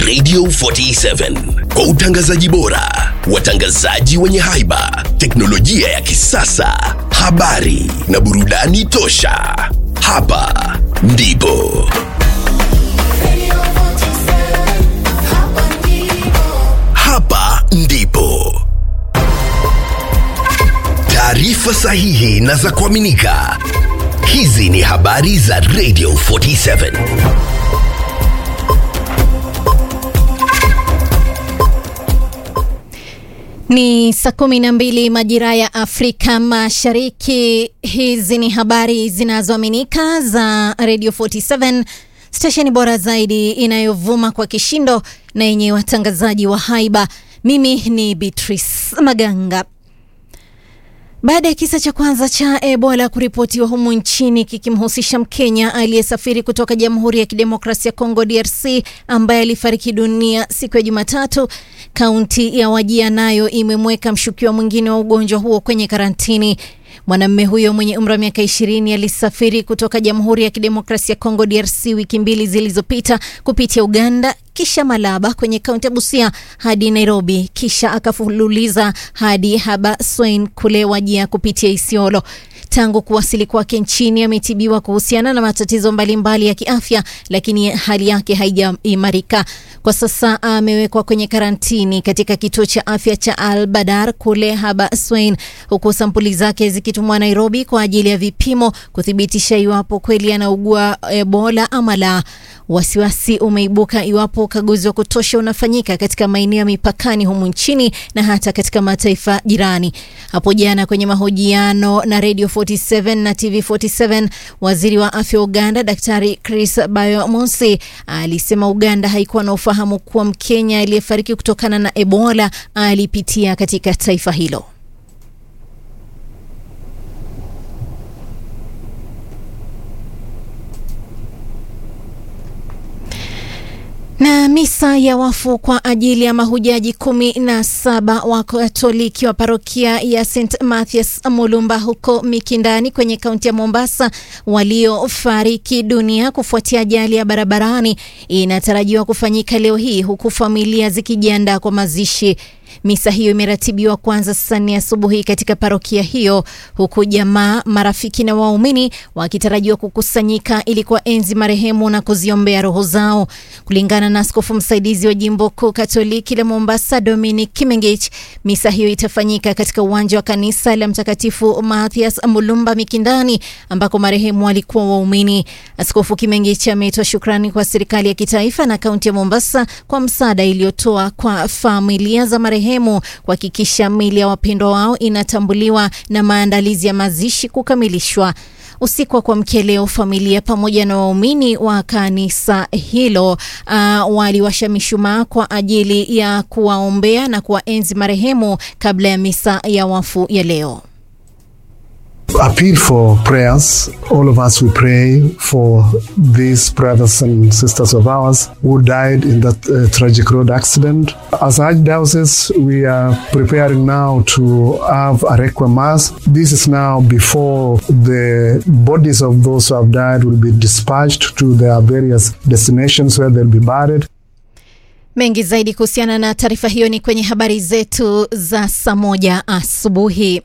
Radio 47 kwa utangazaji bora, watangazaji wenye haiba, teknolojia ya kisasa, habari na burudani tosha. Hapa ndipo hapa ndipo taarifa sahihi na za kuaminika. Hizi ni habari za Radio 47. Ni saa kumi na mbili majira ya Afrika Mashariki. Hizi ni habari zinazoaminika za Radio 47, stesheni bora zaidi inayovuma kwa kishindo na yenye watangazaji wa haiba. Mimi ni Beatrice Maganga. Baada ya kisa cha kwanza cha Ebola kuripotiwa humu nchini kikimhusisha Mkenya aliyesafiri kutoka Jamhuri ya Kidemokrasia ya Kongo DRC ambaye alifariki dunia siku ya Jumatatu, kaunti ya Wajia nayo imemweka mshukiwa mwingine wa ugonjwa huo kwenye karantini. Mwanamume huyo mwenye umri wa miaka ishirini alisafiri kutoka Jamhuri ya Kidemokrasia ya Kongo DRC wiki mbili zilizopita kupitia Uganda kisha Malaba kwenye kaunti ya Busia hadi Nairobi kisha akafululiza hadi Habaswein kule Wajia kupitia Isiolo. Tangu kuwasili kwake nchini ametibiwa kuhusiana na matatizo mbalimbali ya kiafya, lakini hali yake haijaimarika. Kwa sasa amewekwa kwenye karantini katika kituo cha afya cha Al Badar kule Habaswein, huku sampuli zake zikitumwa Nairobi kwa ajili ya vipimo kuthibitisha iwapo kweli anaugua Ebola ama la. Wasiwasi umeibuka iwapo ukaguzi wa kutosha unafanyika katika maeneo ya mipakani humu nchini na hata katika mataifa jirani. Hapo jana kwenye mahojiano na Radio 47 na TV 47, waziri wa afya wa Uganda Daktari Chris Bayomonsi alisema Uganda haikuwa na ufahamu kuwa Mkenya aliyefariki kutokana na Ebola alipitia katika taifa hilo. Na misa ya wafu kwa ajili ya mahujaji kumi na saba wa Katoliki wa parokia ya St Mathias Mulumba huko Mikindani kwenye kaunti ya Mombasa waliofariki dunia kufuatia ajali ya barabarani inatarajiwa kufanyika leo hii huku familia zikijiandaa kwa mazishi. Misa hiyo imeratibiwa kuanza saa nne asubuhi katika parokia hiyo huku jamaa, marafiki na waumini wakitarajiwa kukusanyika ili kuwaenzi marehemu na kuziombea roho zao. Kulingana na askofu msaidizi wa jimbo kuu Katoliki la Mombasa, Dominic Kimengich, misa hiyo itafanyika katika uwanja wa kanisa la Mtakatifu Mathias Mulumba Mikindani, ambako marehemu walikuwa waumini. Askofu Kimengich ametoa shukrani kwa serikali ya kitaifa na kaunti ya Mombasa kwa msaada iliyotoa kwa familia za marehemu kuhakikisha miili ya wapendwa wao inatambuliwa na maandalizi ya mazishi kukamilishwa. Usiku wa kuamkia leo, familia pamoja na waumini wa kanisa hilo uh, waliwasha mishumaa kwa ajili ya kuwaombea na kuwaenzi marehemu kabla ya misa ya wafu ya leo. appeal for prayers. All of us, we pray for these brothers and sisters of ours who died in that uh, tragic road accident. As Archdiocese, we are preparing now to have a requiem mass. This is now before the bodies of those who have died will be dispatched to their various destinations where they'll be buried. Mengi zaidi kuhusiana na taarifa hiyo ni kwenye habari zetu za saa moja asubuhi.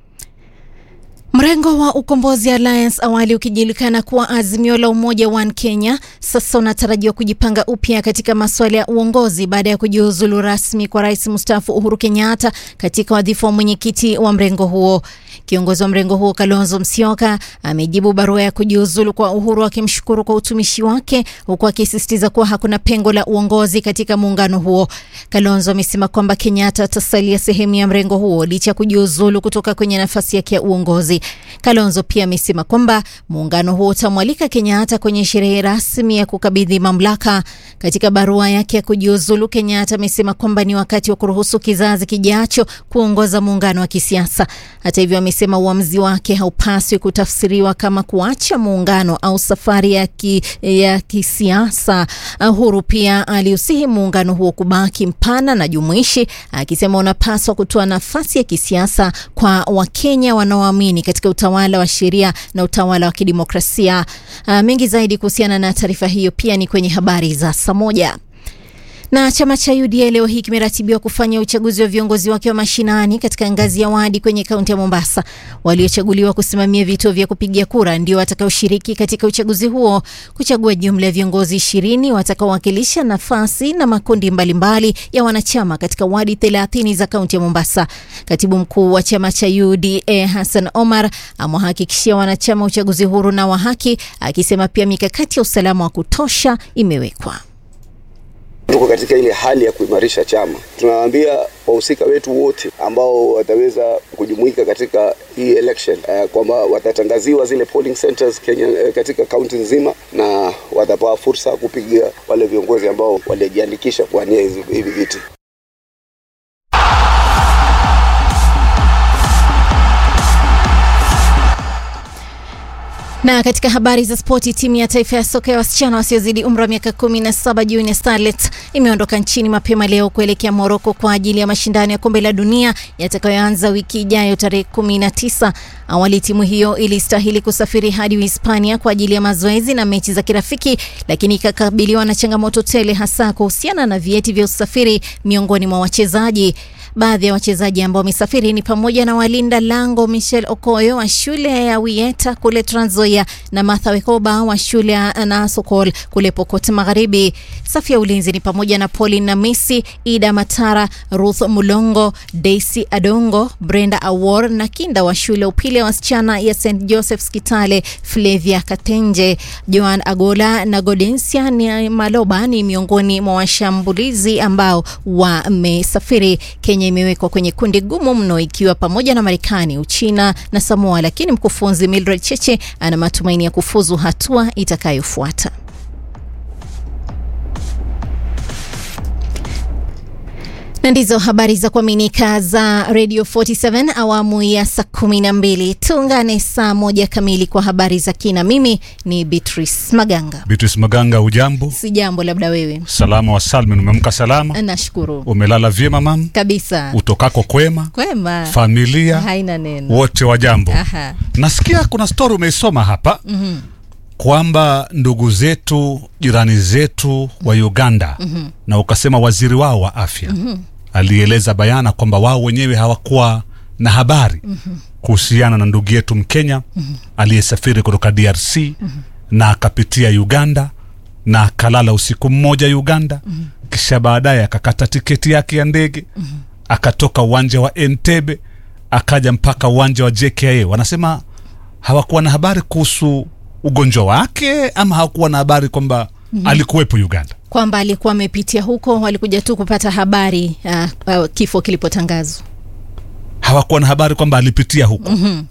Mrengo wa Ukombozi Alliance awali ukijulikana kuwa Azimio la Umoja One Kenya sasa unatarajiwa kujipanga upya katika masuala ya uongozi baada ya kujiuzulu rasmi kwa rais mstaafu Uhuru Kenyatta katika wadhifa wa mwenyekiti wa mrengo huo. Kiongozi wa mrengo huo Kalonzo Musyoka amejibu barua ya kujiuzulu kwa Uhuru akimshukuru kwa utumishi wake huku akisisitiza kuwa hakuna pengo la uongozi katika muungano huo. Kalonzo amesema kwamba Kenyatta atasalia sehemu ya mrengo huo licha ya kujiuzulu kutoka kwenye nafasi yake ya uongozi. Kalonzo pia amesema kwamba muungano huo utamwalika Kenyatta kwenye sherehe rasmi ya kukabidhi mamlaka. Katika barua yake ya kujiuzulu, Kenyatta amesema kwamba ni wakati wa kuruhusu kizazi kijacho kuongoza muungano wa kisiasa. Hata hivyo, amesema uamuzi wake haupaswi kutafsiriwa kama kuacha muungano au safari ya, ki, ya kisiasa. Uhuru pia aliusihi muungano huo kubaki mpana na jumuishi, akisema unapaswa kutoa nafasi ya kisiasa kwa Wakenya wanaoamini katika utawala wa sheria na utawala wa kidemokrasia. Uh, mengi zaidi kuhusiana na taarifa hiyo pia ni kwenye habari za saa moja. Na chama cha UDA leo hii kimeratibiwa kufanya uchaguzi wa viongozi wake wa mashinani katika ngazi ya wadi kwenye kaunti ya Mombasa. Waliochaguliwa kusimamia vituo vya kupigia kura ndio watakaoshiriki katika uchaguzi huo kuchagua jumla ya viongozi ishirini watakaowakilisha nafasi na makundi mbalimbali ya wanachama katika wadi 30 za kaunti ya Mombasa. Katibu mkuu wa chama cha UDA Hassan Omar amewahakikishia wanachama uchaguzi huru na wa haki, akisema pia mikakati ya usalama wa kutosha imewekwa. Tuko katika ile hali ya kuimarisha chama. Tunawaambia wahusika wetu wote ambao wataweza kujumuika katika hii election uh, kwamba watatangaziwa zile polling centers Kenya, uh, katika kaunti nzima na watapewa fursa kupiga wale viongozi ambao walijiandikisha kuwania hivi viti. Na katika habari za spoti, timu ya taifa ya soka ya wasichana wasiozidi umri wa miaka 17 Junior Starlets imeondoka nchini mapema leo kuelekea Moroko kwa ajili ya mashindano ya kombe la dunia yatakayoanza wiki ijayo tarehe 19. Awali timu hiyo ilistahili kusafiri hadi Uhispania kwa ajili ya mazoezi na mechi za kirafiki, lakini ikakabiliwa na changamoto tele, hasa kuhusiana na vyeti vya usafiri miongoni mwa wachezaji. Baadhi ya wachezaji ambao wamesafiri ni pamoja na walinda lango Michel Okoyo wa shule ya Wieta kule Trans Nzoia na Martha Wekoba wa shule ya Nasokol kule Pokot Magharibi. Safu ya ulinzi ni pamoja na Pauline Namisi, Ida Matara, Ruth Mulongo, Daisy Adongo, Brenda Awor na kinda wa shule ya upili ya wasichana ya St Joseph's Kitale Flavia Katenje. Joan Agola na Godensia ni Maloba ni miongoni mwa washambulizi ambao wamesafiri. Kenya imewekwa kwenye kundi gumu mno ikiwa pamoja na Marekani, Uchina na Samoa, lakini mkufunzi Mildred Cheche ana matumaini ya kufuzu hatua itakayofuata. na ndizo habari za kuaminika za Radio 47 awamu ya saa kumi na mbili. Tuungane saa moja kamili kwa habari za kina. Mimi ni Beatrice Maganga. Beatrice Maganga, ujambo? Si jambo, labda wewe. Salama wa salmin, umeamka salama? Nashukuru Umelala vyema mam? kabisa. Utokako kwema? Kwema, Familia haina neno. wote wa jambo? Aha. Nasikia kuna stori umeisoma hapa mm-hmm. kwamba ndugu zetu jirani zetu wa Uganda mm-hmm. na ukasema waziri wao wa afya mm-hmm. alieleza bayana kwamba wao wenyewe hawakuwa na habari mm-hmm. kuhusiana na ndugu yetu Mkenya mm-hmm. aliyesafiri kutoka DRC mm-hmm. na akapitia Uganda na akalala usiku mmoja Uganda mm-hmm. kisha baadaye akakata tiketi yake ya ndege mm-hmm. akatoka uwanja wa Entebbe akaja mpaka uwanja wa JKIA. Wanasema hawakuwa na habari kuhusu ugonjwa wake ama hawakuwa na habari kwamba mm-hmm. alikuwepo Uganda. Kwamba alikuwa amepitia huko, walikuja tu kupata habari uh, uh, kifo kilipotangazwa. Hawakuwa na habari kwamba alipitia huko Mhm.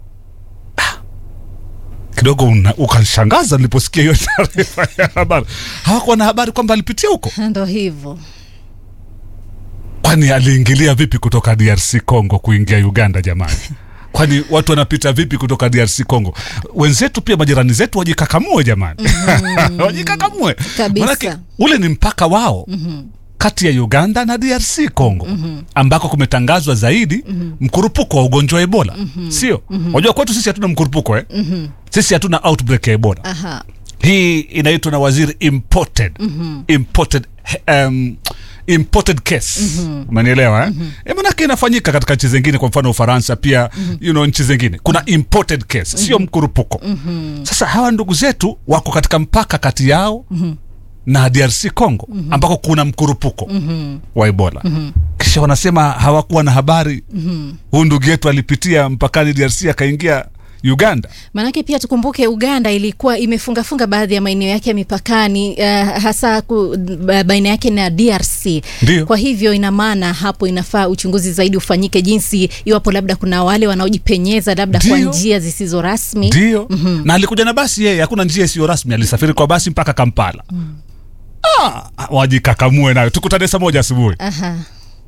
kidogo una- ukanishangaza niliposikia hiyo taarifa ya habari. Hawakuwa na habari kwamba alipitia huko, Ndo hivyo. kwani aliingilia vipi kutoka DRC Congo kuingia Uganda? Jamani, kwani watu wanapita vipi kutoka DRC Congo? Wenzetu pia majirani zetu wajikakamue jamani, wajikakamue Kabisa. Manake ule ni mpaka wao kati ya Uganda na DRC Congo ambako kumetangazwa zaidi mkurupuko wa ugonjwa wa Ebola, sio? Unajua kwetu sisi hatuna mkurupuko eh? Sisi hatuna outbreak ya Ebola. Aha. Hii inaitwa na waziri imported imported um, imported case umenielewa eh? E, manake inafanyika katika nchi zingine, kwa mfano Ufaransa pia you know, nchi zingine kuna imported case, sio mkurupuko. Sasa hawa ndugu zetu wako katika mpaka kati yao na DRC Congo ambako kuna mkurupuko wa Ebola. Kisha wanasema hawakuwa na habari huyu ndugu yetu alipitia mpakani DRC akaingia Uganda. Maanake pia tukumbuke Uganda ilikuwa imefungafunga baadhi ya maeneo yake ya mipakani uh, hasa ku, ba- baina yake na DRC. Ndio. Kwa hivyo ina maana hapo inafaa uchunguzi zaidi ufanyike, jinsi iwapo labda kuna wale wanaojipenyeza labda kwa Ndio. njia zisizo rasmi. ndio na alikuja na basi yeye hakuna njia isiyo rasmi alisafiri kwa basi mpaka kampala ah, wajikakamue nayo tukutane saa moja asubuhi Aha.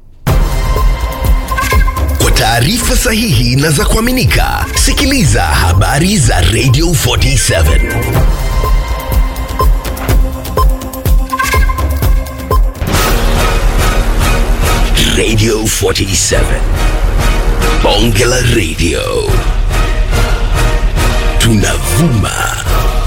Kwa taarifa sahihi na za kuaminika, sikiliza habari za Radio 47 Radio 47 Bonge la Radio, tunavuma